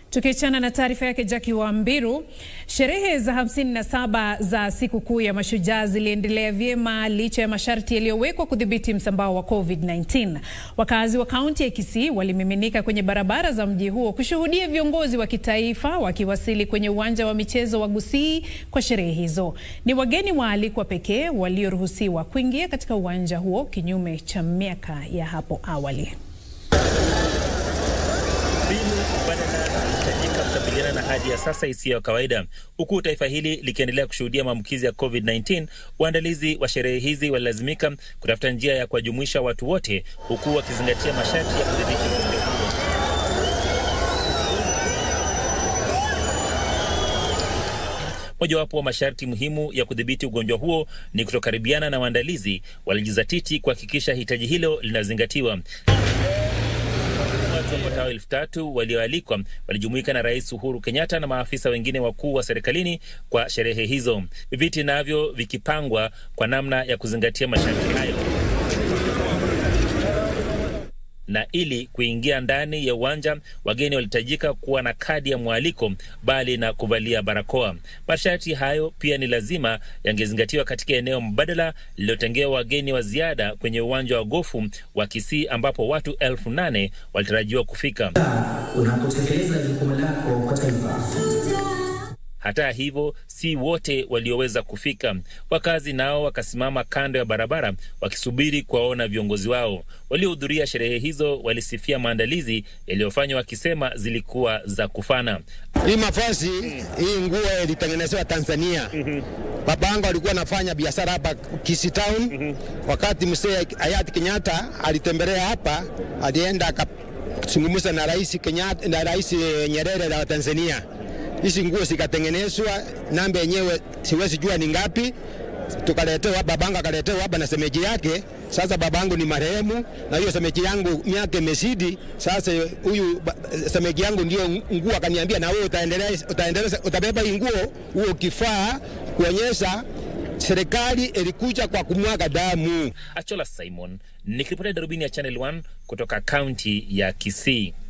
Tukiachana na taarifa yake Jackie Wambiru, sherehe za 57 za sikukuu ya Mashujaa ziliendelea vyema licha ya masharti yaliyowekwa kudhibiti msambao wa COVID-19. Wakazi wa kaunti ya Kisii walimiminika kwenye barabara za mji huo kushuhudia viongozi wa kitaifa wakiwasili kwenye uwanja wa michezo wa Gusii kwa sherehe hizo. Ni wageni waalikwa pekee walioruhusiwa kuingia katika uwanja huo kinyume cha miaka ya hapo awali. Mbinu mbadala zinahitajika kukabiliana na hali ya sasa isiyo ya kawaida. Huku taifa hili likiendelea kushuhudia maambukizi ya COVID-19, waandalizi wa sherehe hizi walilazimika kutafuta njia ya kuwajumuisha watu wote, huku wakizingatia masharti ya kudhibiti ugonjwa huo. Mojawapo wa masharti muhimu ya kudhibiti ugonjwa huo ni kutokaribiana, na waandalizi walijizatiti kuhakikisha hitaji hilo linazingatiwa. Watu wapatao elfu tatu walioalikwa walijumuika na Rais Uhuru Kenyatta na maafisa wengine wakuu wa serikalini kwa sherehe hizo, viti navyo vikipangwa kwa namna ya kuzingatia masharti hayo na ili kuingia ndani ya uwanja wageni walihitajika kuwa na kadi ya mwaliko bali na kuvalia barakoa. Masharti hayo pia ni lazima yangezingatiwa katika eneo mbadala lililotengewa wageni wa ziada kwenye uwanja wa gofu wa Kisii ambapo watu elfu nane walitarajiwa kufika. Unapotekeleza jukumu lako kwa taifa hata hivyo, si wote walioweza kufika. Wakazi nao wakasimama kando ya barabara wakisubiri kuwaona viongozi wao. Waliohudhuria sherehe hizo walisifia maandalizi yaliyofanywa, wakisema zilikuwa za kufana. Hii mavazi hii nguo ilitengenezewa Tanzania. Baba yangu alikuwa anafanya biashara hapa Kisii Town. Wakati mzee hayati Kenyatta alitembelea hapa, alienda akazungumza na rais Kenyatta na rais Nyerere wa Tanzania hizi nguo zikatengenezwa, namba yenyewe siwezi jua ni ngapi. Tukaletewa, babangu akaletewa hapa na semeji yake. Sasa babangu ni marehemu, na hiyo semeji yangu miaka imezidi. Sasa huyu semeji yangu ndio nguo akaniambia, na wewe utaendelea, utaendelea, utabeba hii nguo huo kifaa kuonyesha serikali ilikuja kwa kumwaga damu. Achola Simon nikiripotia darubini ya Channel 1 kutoka kaunti ya Kisii.